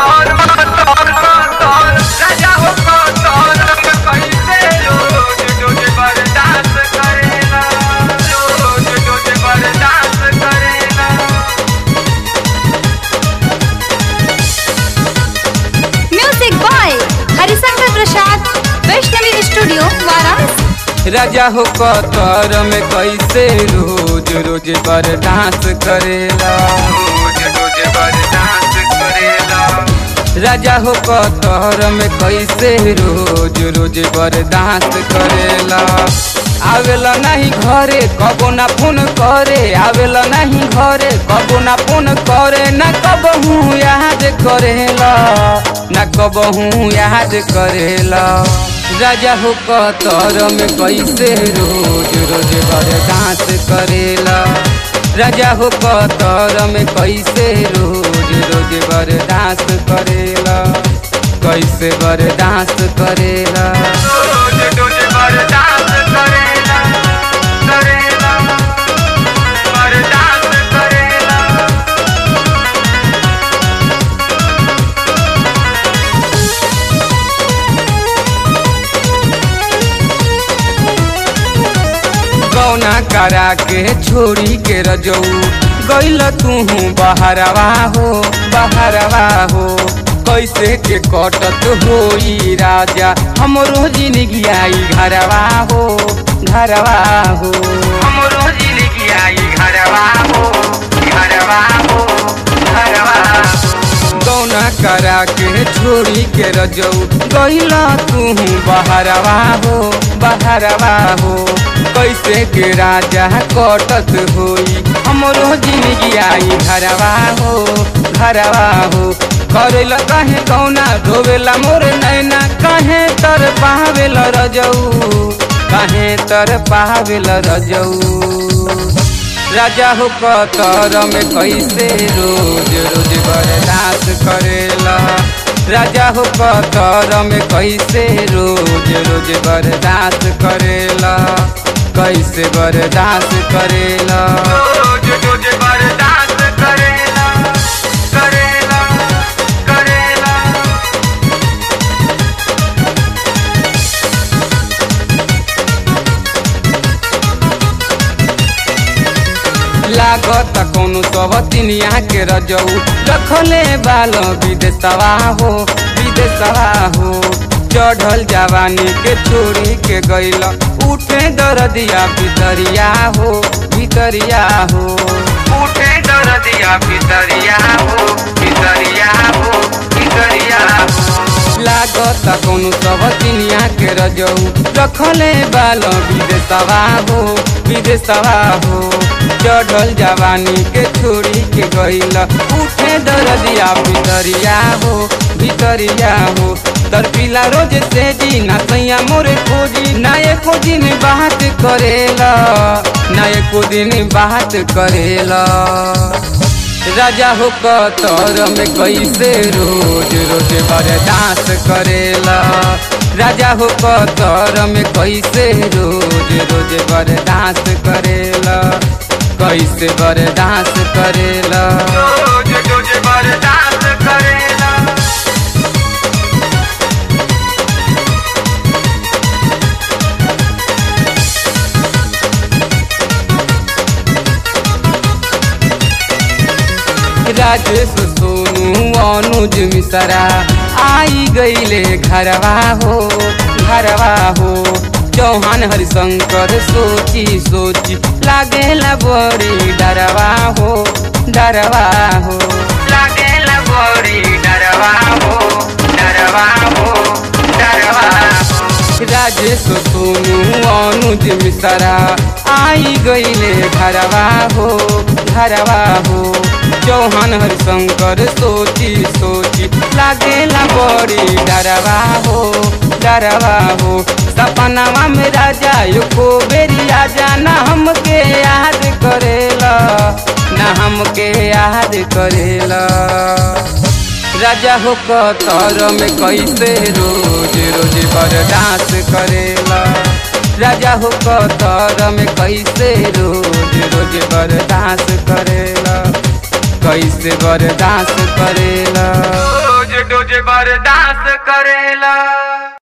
कतर कतर राजा हो कतर कैसे रोज रोज बर्दाश्त करेला रोज रोज बर्दाश्त करेला music boy Harishankar Prasad Vaishnavi studio Varanasi राजा हो कतर में कैसे रोज रोज बर्दाश्त करेला रोज रोज बर्दाश्त करेला राजा हो कतर में कैसे रोज रोज बर्दाश्त करेला आवेला नहीं घरे कबो ना फोन करे आवेला नहीं घरे कबो ना फोन करे ना कबहू याद करेला ना कबहू याद करेला राजा हो कतर में कैसे रोज रोज बर्दाश्त करेला राजा हो कतर में कैसे रोज रोज बर्दाश्त करेला कैसे बर्दाश्त करेला रोज रोज बर्दाश्त करेला करेला बर्दाश्त करेला गौना करा के छोड़ी के रजऊ गैल तू बहरवा हो बहरवा हो कैसे के कटत होई राजा हमरो जिंदगी आई घरवा हो घरवा हो हमरो जिंदगी आई घरवा हो घरवा हो घरवा गौना करा के छोड़ी के रजऊ गैला तू बहरवा हो बहरवा हो कैसे के राजा कटत होई हमरो जिंदगी आई घरवा हो घरवा हो करेला कहे कौना रोवेला मोर नैना कहे तर पावेल रजऊ कहे तर पावेल रजऊ राजा हो कतर में कैसे रोज रोज बर्दाश्त करेला राजा हो कतर में कैसे रोज रोज बर्दाश्त करेला कैसे बर्दाश्त करेला रोज रोज बर्दाश्त करेला करेला करेला लागत कोनो सबतिनिया के रजऊ रखले बाल विदेशवा हो विदेशवा हो चढ़ल जवानी के छोड़ी के गैल उठे दरदिया भितरिया हो भितरिया हो उठे दरदिया भितरिया हो भितरिया हो भितरिया हो लागत कोनो सबतिनिया के रजऊ रखले बाल विदेशवा हो विदेशवा हो चढ़ल जवानी के छोड़ी के गैल उठे दरदिया भितरिया हो भितरिया हो तरपिला रोज से जी ना सैया मोरे खोजी ना एको दिन बात करेला ना एको दिन बात करेला राजा हो कतर में कैसे रोज रोज बर्दाश्त करेला राजा हो कतर में कैसे रोज रोज बर्दाश्त करेला कैसे बर्दाश्त करेला रोज रोज बर्दाश्त करेला राजेश सोनू अनुज मिश्रा आई गईले घरवा हो घरवा हो चौहान हरिशंकर सोची सोची लागेला बड़ी डरवा हो डरवा हो लागेला बड़ी डरवा हो डरवा हो डरवा हो राजेश सोनू अनुज मिश्रा आई गईले घरवा हो घरवा हो चौहान हरिशंकर सोची सोची लागेला बड़ी डरवा हो डरवा हो सपनावा में राजा को बेरी आजा ना हमके याद करेला ना हमके याद करेला राजा हो कतर में कैसे रोज रोज बर्दाश्त करेला राजा हो कतर में कैसे रोज रोज बर्दाश्त करेला कैसे बर्दाश्त करेला रोज रोज बर्दाश्त करेला